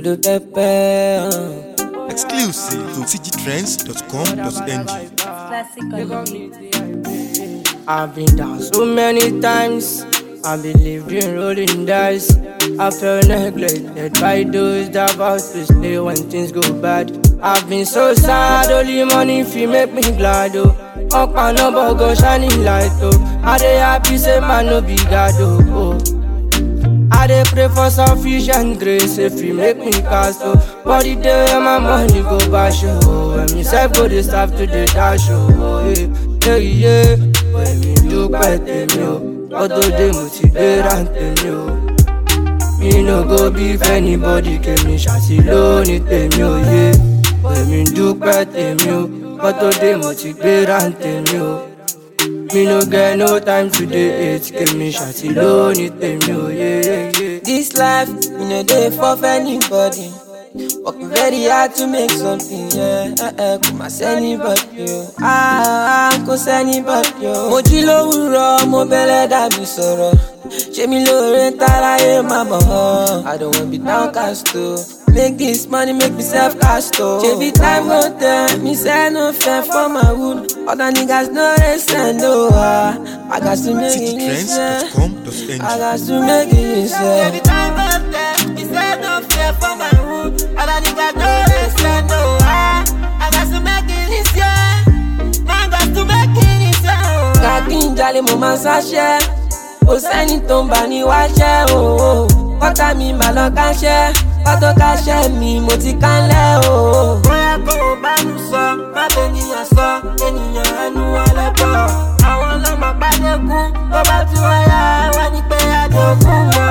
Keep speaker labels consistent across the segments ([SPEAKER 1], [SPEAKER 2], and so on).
[SPEAKER 1] Kudu pepper. Uh.
[SPEAKER 2] Exclusive to cgtrends.com.ng.
[SPEAKER 3] Classic on the beat.
[SPEAKER 1] I've been down so many times. I believed in rolling dice. I felt neglected by those that vow to stay when things go bad. I've been so sad, only money fi make me glad oh. Up and up, go shining light oh. I dey happy say man no be God oh. oh. I dey pray for sufficient grace if you make me cast oh. But the day when my money go bash oh. When me self go dey starve to the dash oh. Yeah, yeah, yeah. When me dúpẹ́ tèmi o, ọdún dé mo ti gbéra tèmi o. Mi no go beef anybody kèmi ṣàtì lónìí tèmi ò yé. When me dúpẹ́ tèmi o, ọdún dé mo ti gbéra tèmi o. Me no get no time to dey hate kèmi ṣàtì lónìí tèmi ò yé.
[SPEAKER 4] This life, we no dey for anybody. Working very hard to make something, yeah. Eh, eh, kò má sẹ́nibọ̀dì o. Ah, ah, kò sẹ́nibọ̀dì o. Mo jí lówùrọ̀, mo bẹ̀rẹ̀ dàbí sọ̀rọ̀. Ṣé mi lóore ń táráyé máa bọ̀ ọ́? I don't wan be downcast o. Make this money make me self cast o. Ṣebí time go tell me say no fair for my wood. Other niggas no dey send o. Ah, I got to make it listen. I
[SPEAKER 2] cgtrends.com.ng.
[SPEAKER 4] got to make it listen. Every time I step, he said no fear for my hood. All I need got no listen, no I, I got to make it listen. Man got to make it listen. Kàkí ń jalè mo máa ń sáṣẹ́. Kò sẹ́ni tó ń bà ní wáṣẹ́ o. Kọ́tà mi mà lọ káṣẹ́. Kọ́tò káṣẹ́ mi mo ti kánlẹ̀ o. Bóyá kò o bá mi sọ, má bẹ ènìyàn sọ, ènìyàn ẹnu ọlẹ́bọ̀. Àwọn ọlọ́mọ pàdékùn, tó bá tún wáyà, wá ní pé àdókùn mọ́.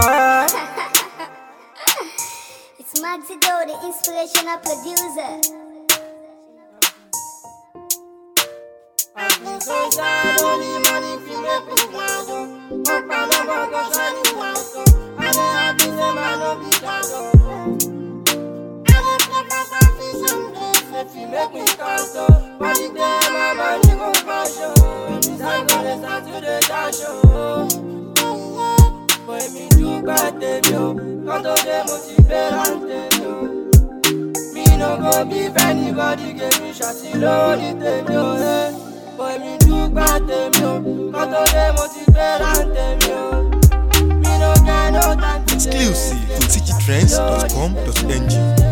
[SPEAKER 5] It's Maxido, the inspirational producer.
[SPEAKER 1] Anybody give me shot lórí tèmi ò ẹ́ Boy mi dúpẹ́ tèmi o, kọ́tọ́ dé mo ti fẹ́ràn tèmi o. Mi no get no time to dey
[SPEAKER 2] Exclusive to cgtrends.com.ng.